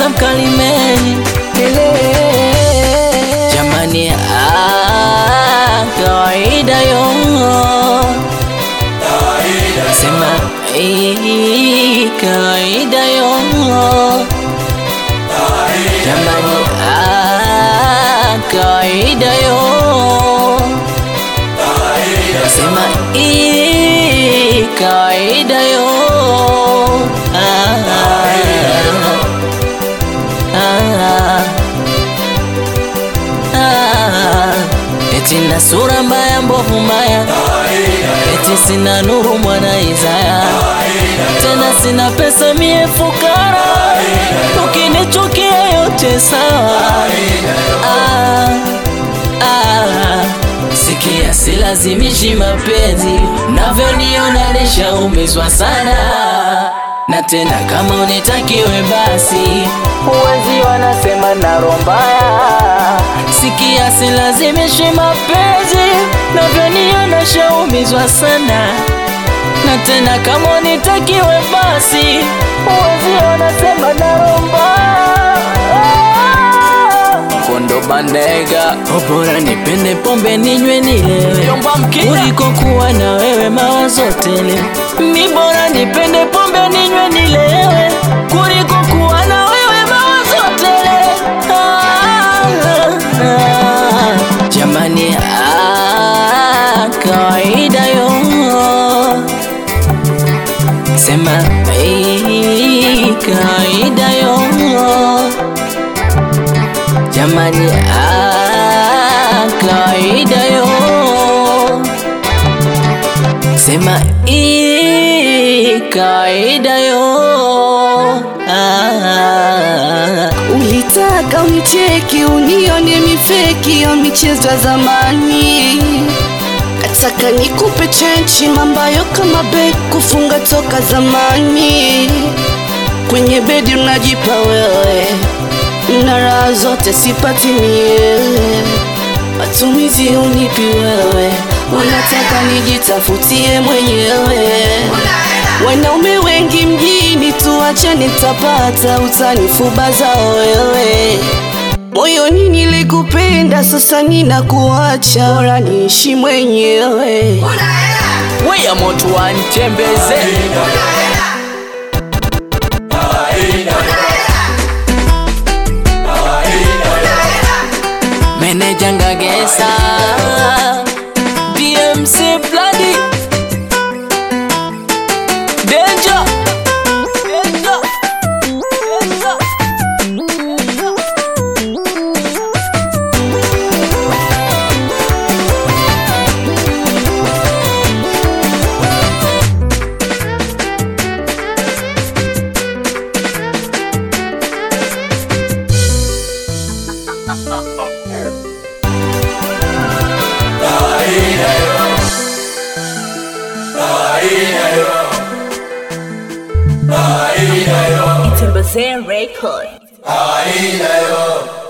Isa Mkalimeni Ele. Jamani, ah, kawaida yo sema eh, kawaida yo jamani, ah, kawaida yo sema eh, kawaida yo ah, ah, ah, eti na sura mbaya mbovu mbaya eti sina nuru mwana Isaya tena sina pesa mie fukara ukinichukia yote sawa ah, ah, sikia silazimishi mapenzi navyoniona nishaumizwa sana na tena kama unitakiwe basi uwezi wanasema na roho mbaya sikia silazimishi mapenzi navyoniona shaumizwa sana na tena kama unitakiwe basi uwezi wanasema na roho mbaya kondo bandega bora nipende pombe ninywe nilewe kuliko kuwa na wewe mawazo tele mi bora nipende pombe ninywe nilewe kuliko kuwa na wewe mawazo tele ah, ah, jamani ah, kawaida yo sema eh, kawaida yo jamani ah, kawaida yo sema ii, kawaida yo ah, Ulitaka unicheki unione mifeki ya michezo ya zamani, kataka nikupe chenchi mambayo kama be kufunga toka zamani. Kwenye bedi unajipa wewe na raha zote sipati mie, matumizi unipi wewe, unataka nijitafutie mwenyewe. Wanaume wengi mjini, tuachane, tapata utanifubaza wewe. Moyoni nilikupenda, sasa ninakuacha, bora niishi mwenyewe. weya moto wantembeze meneja ngagesa dmc bladi danger danger danger Timbazen Record. Aida yo,